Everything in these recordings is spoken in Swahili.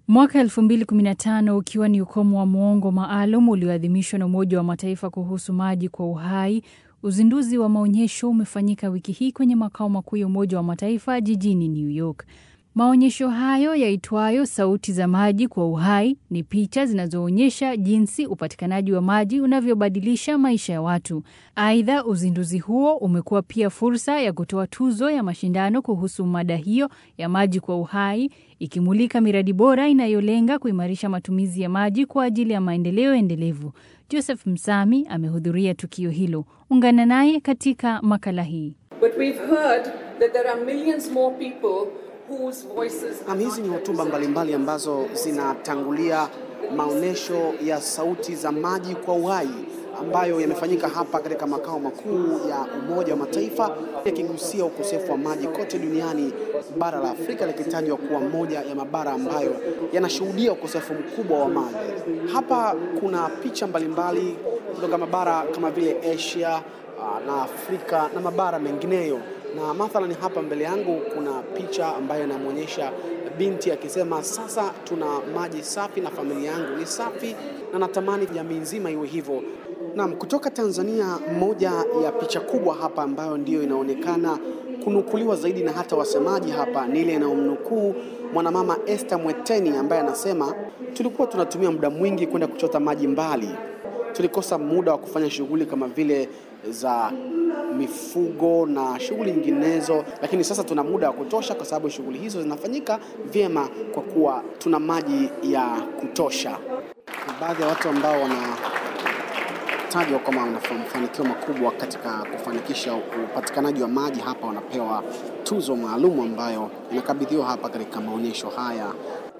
Mwaka 2015 ukiwa ni ukomo wa muongo maalum ulioadhimishwa na Umoja wa Mataifa kuhusu maji kwa uhai, uzinduzi wa maonyesho umefanyika wiki hii kwenye makao makuu ya Umoja wa Mataifa jijini New York. Maonyesho hayo yaitwayo Sauti za Maji kwa Uhai ni picha zinazoonyesha jinsi upatikanaji wa maji unavyobadilisha maisha ya watu. Aidha, uzinduzi huo umekuwa pia fursa ya kutoa tuzo ya mashindano kuhusu mada hiyo ya maji kwa uhai, ikimulika miradi bora inayolenga kuimarisha matumizi ya maji kwa ajili ya maendeleo endelevu. Joseph Msami amehudhuria tukio hilo. Ungana naye katika makala hii. But we've heard that there are millions more people whose voices Nam, hizi ni hotuba mbalimbali ambazo zinatangulia maonyesho ya sauti za maji kwa uhai ambayo yamefanyika hapa katika makao makuu ya Umoja wa Mataifa yakigusia ukosefu wa maji kote duniani, bara la Afrika likitajwa kuwa moja ya mabara ambayo yanashuhudia ukosefu mkubwa wa maji. Hapa kuna picha mbalimbali kutoka mabara kama vile Asia ah, na Afrika na mabara mengineyo na mathalan hapa mbele yangu kuna picha ambayo inamwonyesha binti akisema sasa tuna maji safi na familia yangu ni safi na natamani jamii nzima iwe hivyo. Naam, kutoka Tanzania, moja ya picha kubwa hapa ambayo ndiyo inaonekana kunukuliwa zaidi na hata wasemaji hapa ni ile inayomnukuu mwanamama Esther Mweteni ambaye anasema tulikuwa tunatumia muda mwingi kwenda kuchota maji mbali, tulikosa muda wa kufanya shughuli kama vile za mifugo na shughuli nyinginezo, lakini sasa tuna muda wa kutosha kwa sababu shughuli hizo zinafanyika vyema kwa kuwa tuna maji ya kutosha. Baadhi ya watu ambao wanatajwa kama wana mafanikio makubwa katika kufanikisha upatikanaji wa maji hapa wanapewa tuzo maalum ambayo inakabidhiwa hapa katika maonyesho haya.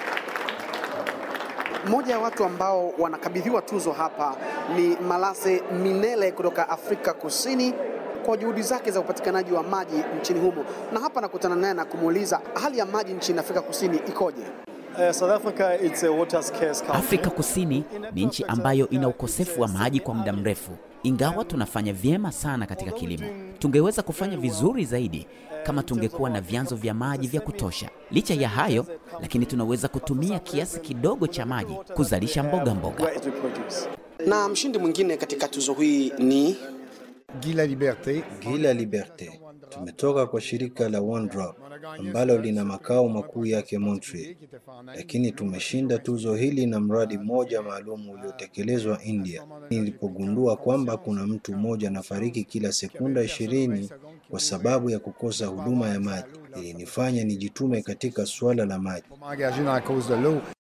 Mmoja ya watu ambao wanakabidhiwa tuzo hapa ni Malase Minele kutoka Afrika Kusini kwa juhudi zake za upatikanaji wa maji nchini humo, na hapa nakutana naye na kumuuliza hali ya maji nchini Afrika Kusini ikoje. Uh, South Africa, it's a water scarce country. Afrika Kusini ni nchi ambayo ina ukosefu wa maji kwa muda mrefu. Ingawa tunafanya vyema sana katika kilimo, tungeweza kufanya vizuri zaidi kama tungekuwa na vyanzo vya maji vya kutosha. Licha ya hayo, lakini tunaweza kutumia kiasi kidogo cha maji kuzalisha mboga mboga. Where we produce. Na mshindi mwingine katika tuzo hii ni Guy la Liberté. Gila Liberte. Tumetoka kwa shirika la One Drop ambalo lina makao makuu yake Montreal, lakini tumeshinda tuzo hili na mradi mmoja maalum uliotekelezwa India. Nilipogundua kwamba kuna mtu mmoja anafariki kila sekunda ishirini kwa sababu ya kukosa huduma ya maji, ilinifanya nijitume katika suala la maji. Engagé dans la cause de l'eau.